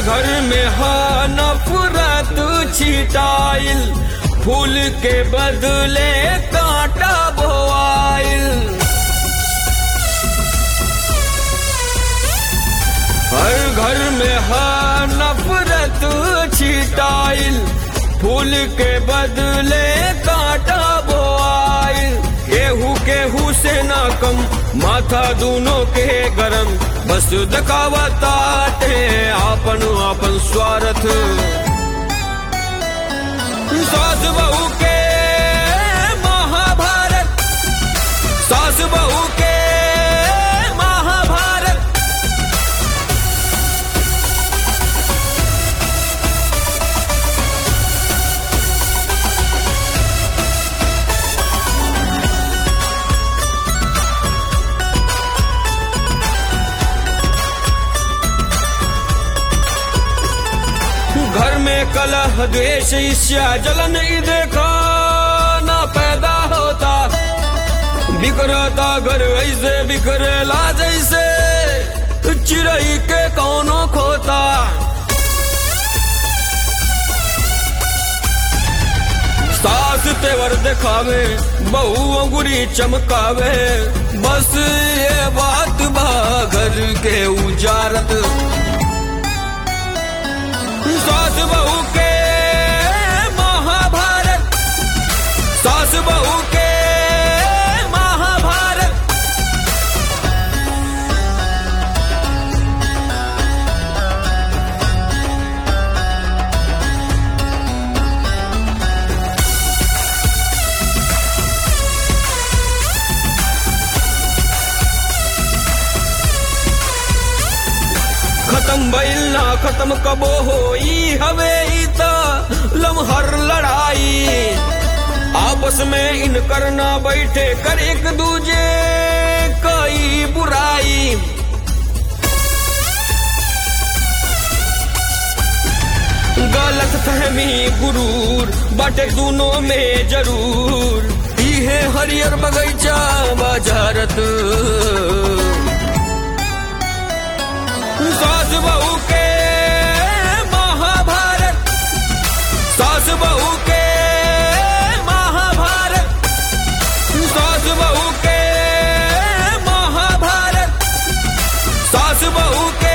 घर में हा नफरत छिटाइल फूल के बदले कांटा बोआइल हर घर में हा नफरत छिटाइल फूल के बदले कांटा बोआइल केहू केहू से ना कम माथा दोनों के गरम बस दखावताटे आपन आपन स्वार्थ सास बहू के महाभारत सास बहू के महाभारत घर में कलह द्वेष ईर्ष्या जलन ई देखा ना पैदा होता बिखरता घर ऐसे बिखरेला जैसे चिड़ई के कौनो खोता सास तेवर दिखावे बहू अंगुरी चमकावे बस ये बात बा घर के उजारत सास बहू के महाभारत सास बहू के महाभारत खत्म भइल ना खत्म कबो होई हवे ई त लमहर लड़ाई आपस में इन करना बैठे कर एक दूजे कई बुराई गलत फहमी गुरूर बाटे दोनों में जरूर इहे हरियर बगैचा बाजारत सास बहू के महाभारत सास बहू के महाभारत सास बहू के महाभारत सास बहू के